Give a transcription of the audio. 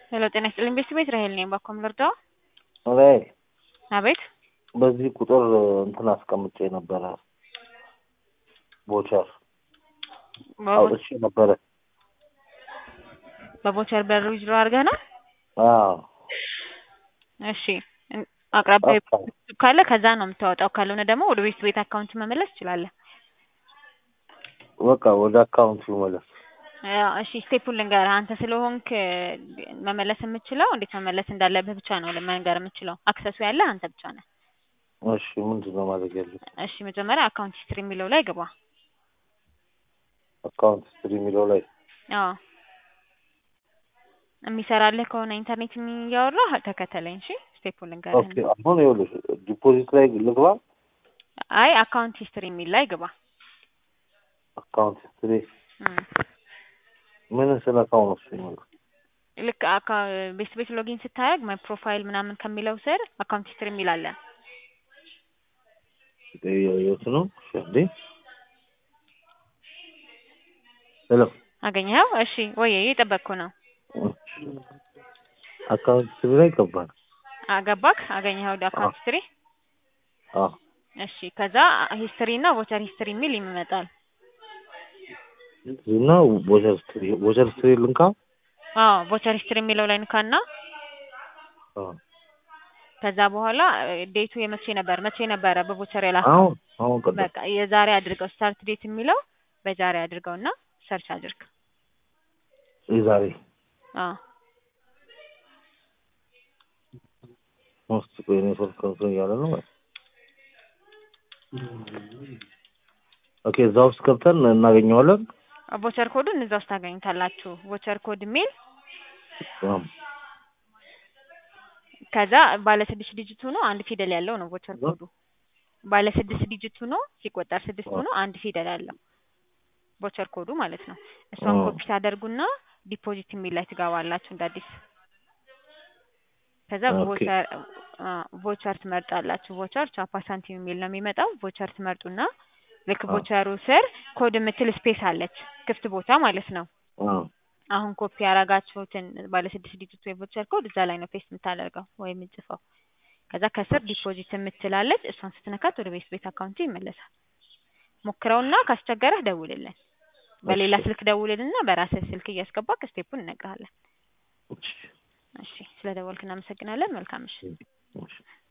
ሄሎ ጤና ይስጥልኝ ቤት ራሄል ነኝ። ባኮም ልርዳው? ራሄል አቤት በዚህ ቁጥር እንትን አስቀምጬ ነበረ ቦቸር አውጥቼ ነበረ። በቦቸር በር ዊዝድሮ አድርገህ ነው? አዎ እሺ አቅራቢያ አዎ። ካለ ከዛ ነው የምታወጣው። ካልሆነ ደግሞ ወደ ቤት ቤት አካውንት መመለስ ትችላለህ። በቃ ወደ አካውንቱ መለስ። ያው እሺ ስቴፑን ልንገርህ። አንተ ስለሆንክ መመለስ የምችለው እንዴት መመለስ እንዳለብህ ብቻ ነው መንገር የምችለው። አክሰሱ ያለህ አንተ ብቻ ነህ። እሺ ምንድን ነው ማድረግ ያለብኝ? እሺ መጀመሪያ አካውንት ሂስትሪ የሚለው ላይ ግባ። አካውንት ስትሪ የሚለው ላይ አዎ የሚሰራልህ ከሆነ ኢንተርኔት እያወራህ ተከተለኝ። እሺ ስቴፑን ልንገርህ። ኦኬ። አሁን ይኸውልሽ ዲፖዚት ላይ ልግባ። አይ አካውንት ሂስትሪ የሚል ላይ ግባ። አካውንት ስትሪ እም። ምን ስነካው ነው እሱ የሚለው? ልክ አካ- ቤት ቤት ሎጊን ስታደርግ ማይ ፕሮፋይል ምናምን ከሚለው ስር አካውንት ሂስትሪ የሚል አለ። የት ነው? እሺ እንዴ ሄሎ አገኘኸው? እሺ ወይ እየጠበቅኩ ነው። አካውንት ስትሪ ላይ ገባን። አገባክ? አገኘኸው? አካውንት ሂስትሪ አዎ እሺ ከዛ ሂስትሪ እና ቮቸር ሂስትሪ የሚል ይመጣል። እና ቦቸር ስትሪ ቦቸር ስትሪ ልንካ። አዎ ቮቸር ሂስትሪ የሚለው ላይ ንካና አዎ ከዛ በኋላ ዴቱ የመቼ ነበር መቼ ነበረ በቮቸር የላከው? አሁን አሁን ቀደም በቃ የዛሬ አድርገው ስታርት ዴት የሚለው በዛሬ አድርገውና ሰርች አድርግ። የዛሬ አዎ ውስጥ ቆይ ኔትወርክ እንትን እያለ ነው። ኦኬ እዛ ውስጥ ገብተን እናገኘዋለን። ቮቸር ኮዱን እዛ ውስጥ ታገኙታላችሁ። ቮቸር ኮድ የሚል አዎ ከዛ ባለ ስድስት ዲጂት ሆኖ አንድ ፊደል ያለው ነው ቮቸር ኮዱ። ባለ ስድስት ዲጂት ሆኖ ሲቆጠር ስድስት ሆኖ አንድ ፊደል ያለው ቮቸር ኮዱ ማለት ነው። እሷን አዎ። ኮፒ ታደርጉና ዲፖዚት የሚል ላይ ትገባላችሁ እንደ አዲስ። ከዛ ኦኬ። ቮቸር አ ቮቸር ትመርጣላችሁ። ቮቸር ቻፓ ሳንቲም የሚል ነው የሚመጣው። ቮቸር ትመርጡና ልክ አዎ። ቮቸሩ ስር ኮድ የምትል ስፔስ አለች ክፍት ቦታ ማለት ነው። አዎ አሁን ኮፒ ያረጋችሁትን ባለ ስድስት ዲጂት የቮቸር ኮድ እዛ ላይ ነው ፔስት የምታደርገው ወይም የምትጽፈው። ከዛ ከስር ዲፖዚት የምትላለች እሷን ስትነካት ወደ ቤት ቤት አካውንት ይመለሳል። ሞክረውና ካስቸገረህ ደውልልን። በሌላ እሺ። ስልክ ደውልልና በራስህ ስልክ እያስገባክ ስቴፑን እነግርሃለን። እሺ እሺ ስለ ደወልክ እናመሰግናለን። መልካም ምሽት። እሺ